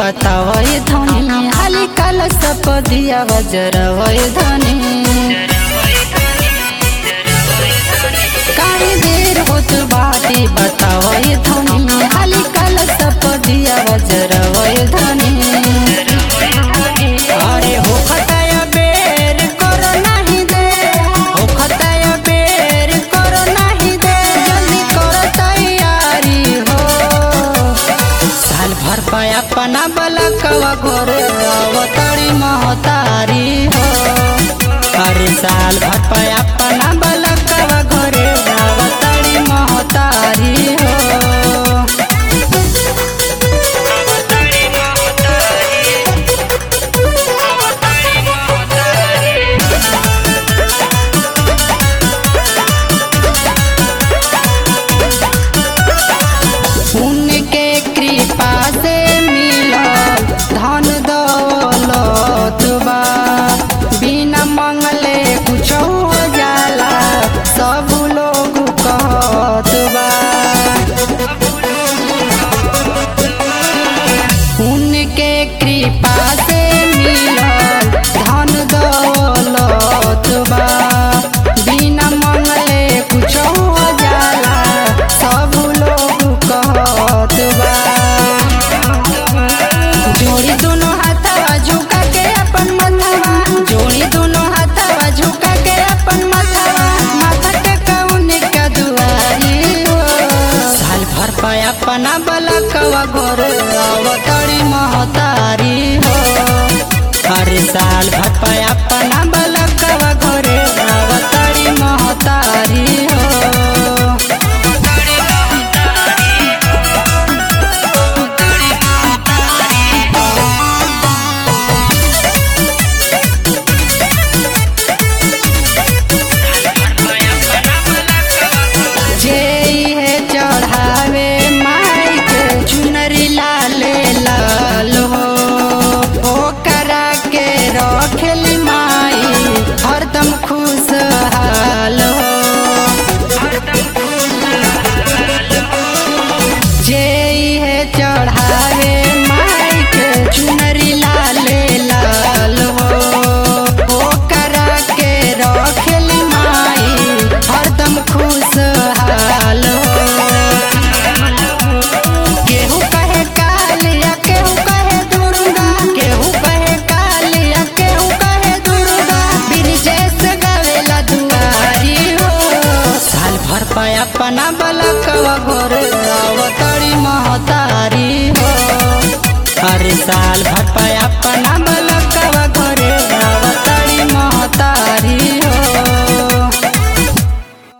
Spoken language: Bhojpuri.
बतावय धनी हाली काल सपदिया बजरवय धनी काहे देर होत बाटे बतावय धनी हाली काल सपदिया बजरवय धनी अरे हो खताय बेर करो नाही दे हो खताय बेर करो नाही दे जल्दी करो तैयारी हो साल भर पाया अपना बलकवा घोर अवतरी महतारी हो अरे साल भर पाया अपना बलकवा घोरे अवतरी महतारी हो उनके कृपा से मिलल धन दौलत बा बिना मंगले कुछ हो जाला सब लोग कहत बा उनके कृपा से मिलल धन दौलत बा बिना मंगले कुछ हो जाला सब लोग कहत बा जोड़ी दोनों हाथवा झुका के अपन मथवा जोड़ी दोनों हाथवा झुका के अपन मथवा माथा के कौन का दुआरी हो साल भर पाया अपना बलकवा घोर अवतरी महतारी हो अरे साल भर पाया अपना बलकवा घोरे अवतरी महतारी हो जे है चढ़ावे माई के चुनरी लाले लाल हो ओकरा के रखेली माई हरदम खुशहाल हो जे है चढ़ावे माई के चुनरी लाले लाल हो ओकरा के रखेली माई हरदम खुशहाल हो केहू कहे कालिया केहू कहे दुर्गा केहू कहे कालिया केहू कहे दुर्गा ब्रिजेश गवेला दुआरी हो साल भर पाया अपना बलकवा घोर अवतरी महतारी हो हर साल भर पाया अपना